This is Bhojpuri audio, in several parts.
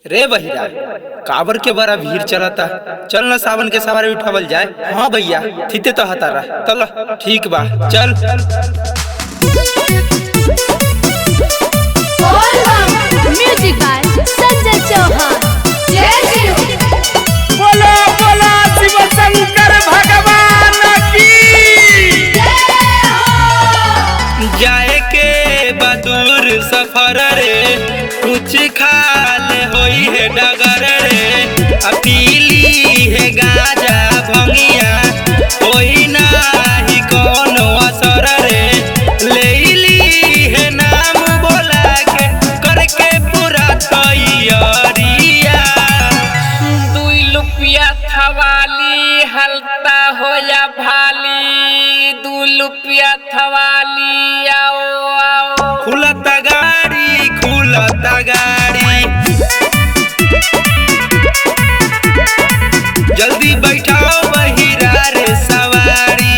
रे बहिरा काबर के बड़ा भीड़ चलता चल न सावन के सवारी उठावल जाए हाँ भैया थीते तो हतारा चल ठीक बा चल म्यूजिक बाय संजय चौहान जय शिव बोलो बोलो शिव शंकर भगवान की जाए के बदूर सफर रे कुछ खाल होई है डगर रे अपीली है गाजा भंगिया होई नाही कोनो असर रे लेली है नाम बोला के करके पूरा तैयारिया दुई लुपिया थवाली हलता हो या भाली दू लुपिया थवाली आओ आओ खुलत गाड़ी खुलत गाड़ी जल्दी बैठाओ बहिरा रे सवारी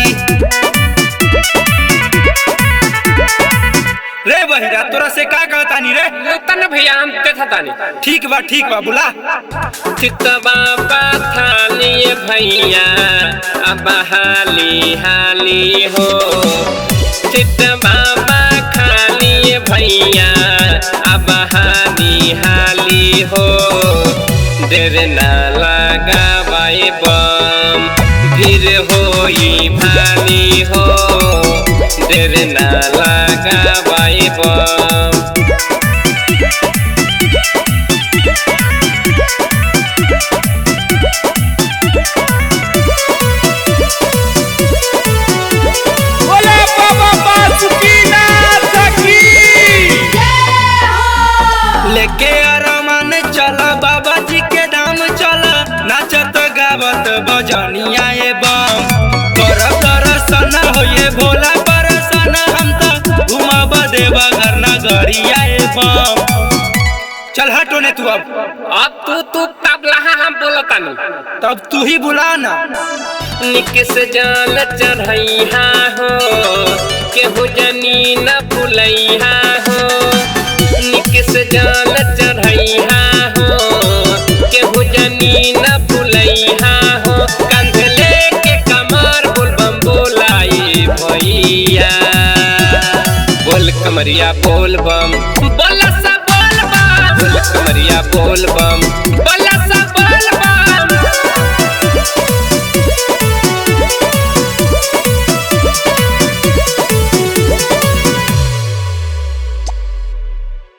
रे बहिरा तोरा से का कहतानी रे तन भैया हम ते थतानी ठीक बा ठीक बा बुला चित बाबा थाली भैया अब हाली हाली हो चित बाबा खाली भैया अब हाली हाली हो देर ना लगावाए बम फिर होई भाली हो देर ना लगावाए बम बोला बाबा बासुकीनाथ की लेके अरमान चल बाबा जी के धाम चल नाचत गावत बजनिया ए बम कर दर्शन होए भोला परसन हम त घुमाब देवा घर नगरिया ए बम चल हटो ने तू अब अब तू तू तबला हम बोलतानी तब तू ही बुला ना निकस जाल चढ़ैहा हो केहू जनी न भुलैहा हो निकस जाल चढ़ैहा हो केहू जनी न भुलैहा हो कंध लेके कमर बोलबम बोलाई भैया बोल कमरिया बोल बम बोल सा बोल बम बोल कमरिया बोल बम बोल